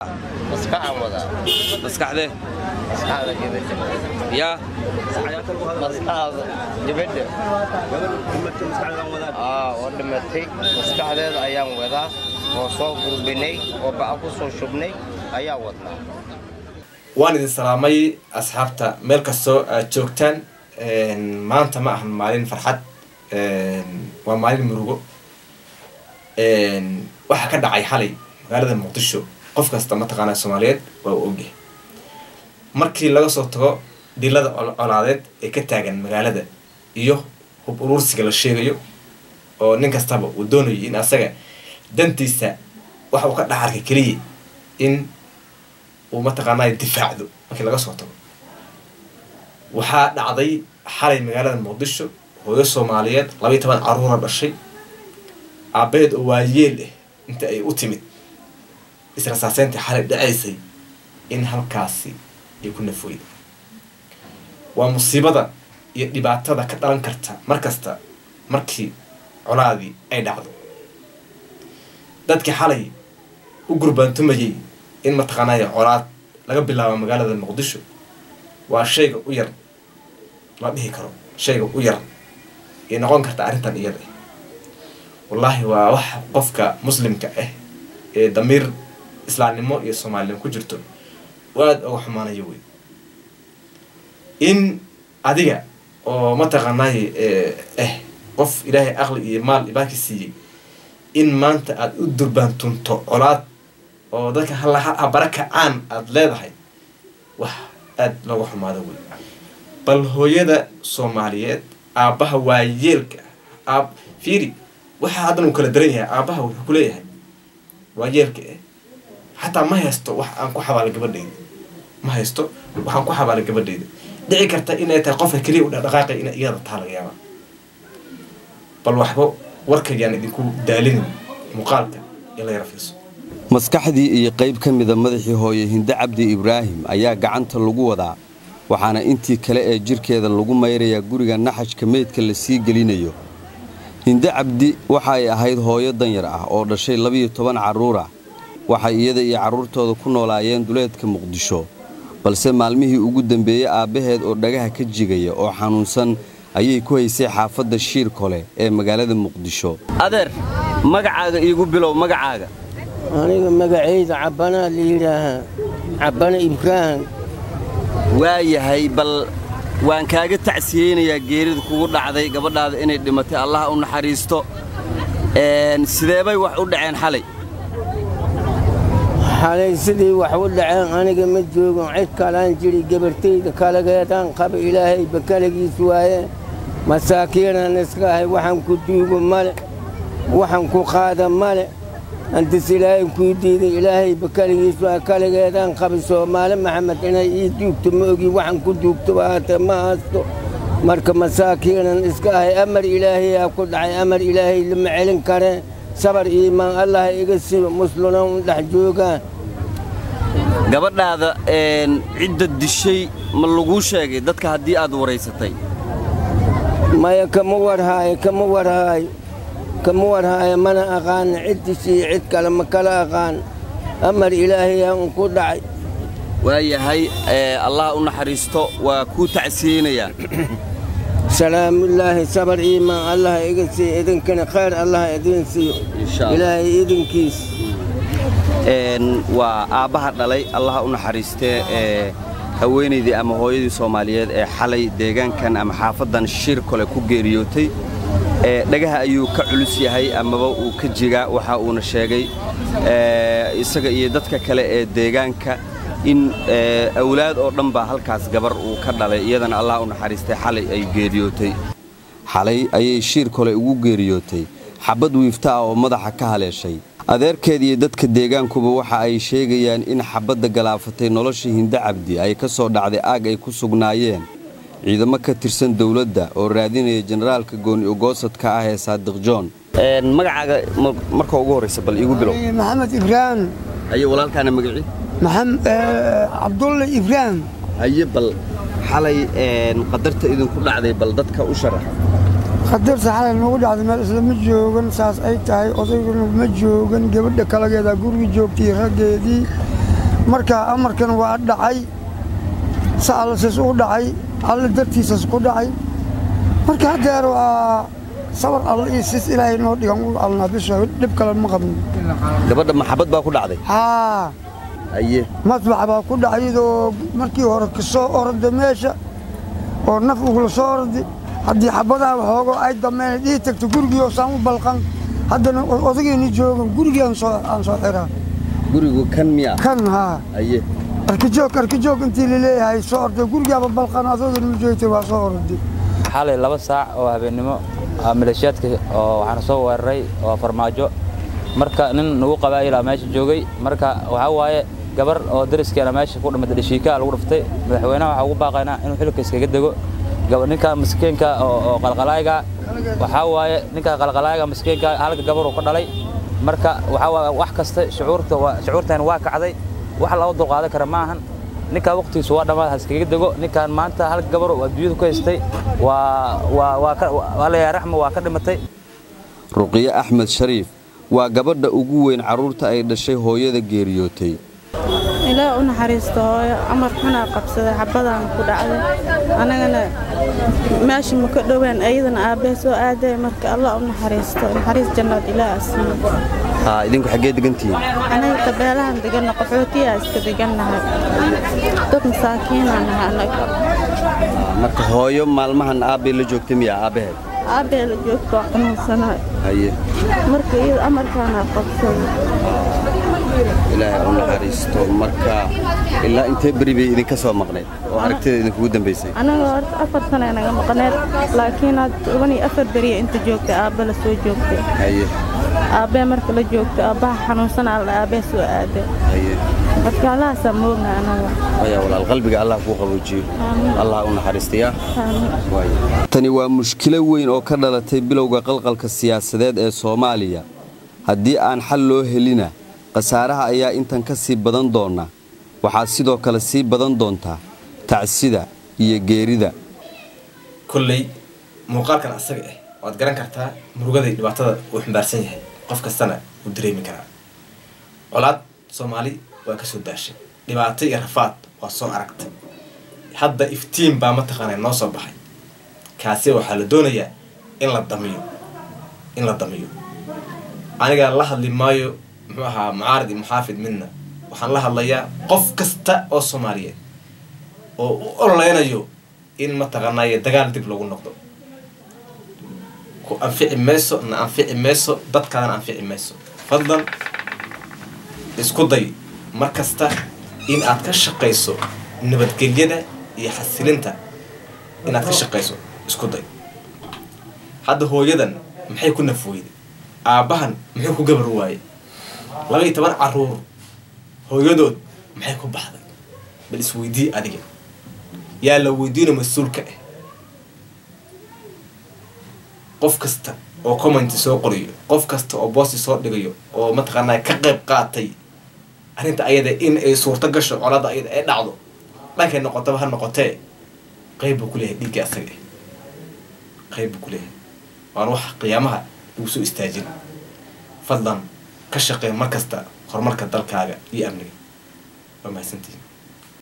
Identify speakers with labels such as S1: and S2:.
S1: maskaxaan wadaa
S2: maskaxdee
S1: maskaxda gabadha
S2: yaa
S1: maskaxda gabadha aa oo dhimatay maskaxdeeda ayaan wadaa oo soo gulbinay oo baca ku soo shubnay ayaa wadnaa
S3: waan idin salaamay asxaabta meel kastoo aad joogtaan maanta ma ahan maalin farxad waa maalin murugo waxaa ka dhacay xalay magaalada muqdisho qof kasta mataqaanaa soomaaliyeed waa uu ogyahay markii laga soo tago dhilada colaadeed ee ka taagan magaalada iyo hub uruursiga la sheegayo oo nin kastaba uu doonayo in asaga dantiisa waxa uu ka dhex arkay keliya in uu mataqaanaa difaacdo markii laga soo tago waxaa dhacday xalay magaalada muqdisho hooyo soomaaliyeed labaiy toban caruura dhashay aabaheed oo waayeel ah inta ay u timid israsaaseyntii xalay dhacaysay in halkaasi ay ku nafooyda waa musiibada iyo dhibaatada ka dhalan karta mar kasta markii colaadii ay dhacdo dadkii xalay u gurbaantumayay in mataqaanaya colaad laga bilaabo magaalada muqdisho waa shayga u yar la dhihi karo shayga u yar ay noqon karta arrintan iyada ah wallaahi waa wax qofka muslimka ah ee damiir islaamnimo iyo soomaalinimo ku jirto u aada uga xumaanayo wey in adiga oo mataqaanay ah qof ilaahay aqli iyo maal ibaaki siiyey in maanta aada u durbaantunto colaad oo dadka habara kacaan aada leedahay wax aada looga xumaado wey bal hooyada soomaaliyeed aabbaha waayeelka aab fiiri waxaa haddan uu kala daran yahay aabbaha wuxuu ku leeyahay waayeelka eh xataa ma haysto wax aan ku xabaala gabadhayda ma haysto waxaan ku xabaala gabadhayda dhici karta inay tahay qofka keliya u dhaqdhaqaaqay ina iyada taha laga yaabaa bal waxba warkayaan idinku daalinin muuqaalka in la yara fiirso
S2: maskaxdii iyo qayb ka mida madaxii hooye hinde cabdi ibraahim ayaa gacanta lagu wadaa waxaana intii kale ee jirkeeda lagu mayrayaa guriga naxajka meydka la sii gelinayo hinde cabdi waxa ay ahayd hooyo danyar ah oo dhashay labiyo toban carruur ah waxay iyada iyo carruurtooda ku noolaayeen duleedka muqdisho balse maalmihii ugu dambeeyey aabbaheed oo dhagaha ka jigaya oo xanuunsan ayay ku haysay xaafadda shiir kole ee magaalada muqdisho adeer magacaaga iigu bilow magacaaga
S4: aniga magacayda cabbanaa la yidhaahaa cabbana ibraahim
S2: waa yahay bal waan kaaga tacsiyeynayaa geerida kugu dhacday gabadhaada inay dhimatay allaha u naxariisto sideebay wax u dhaceen xalay
S4: xalay sidii wax u dhaceen aniga ma joogon cid kalaan jiri gabartayda kalageedaan qaba ilaahayba kalagiis waaye masaakiinaan iska ahay waxaan ku duugo male waxaan ku qaada male antis ilaahay kuu diiday ilaahayba kaligiis waa kaligeedaan qabi soomaali maxamed inay ii duugto ma ogi waxaan ku duugtoba haatee ma haasto marka masaakiinan iska ahay amar ilaahayaa ku dhacay amar ilaahay lama celin karee sabar iimaan allah iga sibo musluna un dhex joogaan
S2: gabadhaada cidda dishay ma laguu sheegay dadka haddii aad waraysatay
S4: maya kama warhaayo kama warhaayo kama warhaayo mana aqaana cid dishiyo cid kale ma kala aqaan amar ilaahayaa un ku dhacay
S2: waa yahay allah u naxariisto waa kuu tacsiyeynayaa
S4: salaamullaahi sabar iimaan allah iga siiyo idinkana khayr allah idiin siiyo ilaahay idinkiis
S2: waa aabbaha dhalay allaha u naxariistee ee haweenaydii ama hooyadii soomaaliyeed ee xalay deegaankan ama xaafaddan shir kole ku geeriyootay dhagaha ayuu ka culus yahay amaba uu ka jigaa waxa uuna sheegay isaga iyo dadka kale ee deegaanka in awlaad oo dhan baa halkaas gabar uu ka dhalay iyadana allah u naxariistay xalay ay geeriyootay xalay ayay shiir kole ugu geeriyootay xabad wiifta ah oo madaxa ka haleeshay adeerkeed iyo dadka deegaankuba waxa ay sheegayaan in xabadda galaafatay nolosha hinde cabdi ay ka soo dhacday aag ay ku sugnaayeen ciidamo ka tirsan dowladda oo raadinaya jenaraalka gooni ogoosadka ah ee saadiq john magacaaga marka ugu horraysa bal iigu bilow
S5: maxamed ibraahim
S2: haye walaalkaana magacii
S5: cabdulle ibraahim
S2: haye bal xalay qadarta idinku dhacday bal dadka u sharax
S5: qadarta xalay nagu dhacday meel isla ma joogan saas ay tahay odayguna ma joogan gabadha kalageeda guriga joogtay raggeedii marka amarkan waa dhacay si allasis u dhacay alle dartiisas ku dhacay marka haddeer waa sabar alle iyo sis ilaahay noo dhigan u alnaa bisha dhib kale ma qabno
S2: gabadha maxabad baa ku dhacday
S5: haa
S2: haye
S5: madbax baa ku dhacay iyadoo markii hore ka soo orda meesha oo naf ugula soo ordi haddii xabadaha waxoogo ay dameen dhihi tagto gurigii oo saan u balqan haddana odagayni joogan gurigii aan soo aan soo xiraa
S2: gurigu kan miya
S5: kan haa
S2: haye
S5: arkijoog arkijoog intii laleeyahay soo orday gurigaaba balqan adoodana ma joogtay waa soo orday
S6: xalay laba saac oo habeennimo ah, maleeshiyaadka oo waxaana soo weeraray oo farmaajo marka nin nagu qabaayilaa meesha joogay marka waxaa waaye gabar oo dariskeena meesha ku dhimatay dhashiikaa lagu dhuftay madaxweynaha waxaa ugu baaqaynaa inuu xilka iskaga dego gaba- ninka maskiinka oo oo qalqalaayga waxaa waaye ninka qalqalaayga maskiinka halka gabar uu ka dhalay marka waxaa waaye wax kasta shucuurta waa shucuurtan waa kacday wax loo dulqaadan kara maahan ninkaa waqtigiisu waa dhammaad ha iskaga dego ninkaan maanta hal gabar oo adduunyada ku haystay waa waa waa ka waa la yahay raxma waa ka dhimatay
S2: ruqiye axmed shariif waa gabadha ugu weyn carruurta ay dhashay hooyada geeriyootay
S7: ilaa u naxariisto hooyo amar xunaa qabsaday xabadaan ku dhacday annagana meesha ma ka dhowaan ayadana aabbee soo aaday marka allah u naxariisto naxariis jannaad ilaa asiiyo
S2: haa idinku xaggee degantihiin
S7: anaga tabeelahan deganna qaxootiyaa iska degannahay dad masaakiinaa nahay annaga
S2: marka hooyo maalmahan aabbay la joogtay miya aabbaheed
S7: aabbee la joogto xanuunsanahay
S2: haye
S7: marka iyada amarkaana qabsaday
S2: ilaahay u naxariisto marka ilaa intee beri bay idinka soo maqnayd oo aragtida idinkugu dambaysay
S7: anaga horta afar sana naga maqneed laakiin had toban iyo afar beriya inta joogtay aabbe la soo joogtay
S2: haye
S7: aabbee marka la joogto aabbaha xanuunsanaa la aabbee soo aaday
S2: haye
S7: marka allahaasaa moogna anaga
S2: haya walaal qalbiga allah kuu qaboojiyo allah u naxariistayaa tani waa mushkilo weyn oo ka dhalatay bilowga qalqalka siyaasadeed ee soomaaliya haddii aan xal loo helina khasaaraha ayaa intan ka sii badan doona waxaa sidoo kale sii badan doontaa tacsida iyo geerida
S3: kolley muuqaalkan asaga ah waad garan kartaa murugada iyo dhibaatada uu xambaarsan yahay qof kastana uu dareemi karaa colaad soomaali waa kasoo daashay dhibaato iyo rafaad waa soo aragtay hadda iftiin baa mataqaanaa noo soo baxay kaasi waxaa la doonayaa in la damiyo in la damiyo aniga la hadli maayo muxuu ahaa mucaarid iyo muxaafid midna waxaan la hadlayaa qof kasta oo soomaaliyeed oo u ololeynayo in mataqaanaaye dagaal dib lagu noqdo ku anfici mayso na anfici mayso dadkaadana anfici mayso fadlan isku day mar kasta in aad ka shaqayso nabadgelyada iyo xasilinta inaad ka shaqayso isku day hadda hooyadan maxay ku nafweyday aabbahan muxuu ku gabar waayey laba iyo toban caruur hooyadood maxay ku baxday bal isweydii adiga yaa la weydiino mas-uulka ah qof kasta oo commenti soo qoriyo qof kasta oo boosti soo dhigayo oo mataqaanaa ka qayb qaatay arrinta ayada in ay suurto gasho colada ayada ay dhacdo dhankay noqotaba ha noqotee qayb buu ku leeyahay dhiigga asaga ah qayb buu ku leeyahay waan wax qiyaamaha lagu soo istaajin fadlan ka shaqee mar kasta horumarka dalkaaga iyo amniga waa mahadsantihin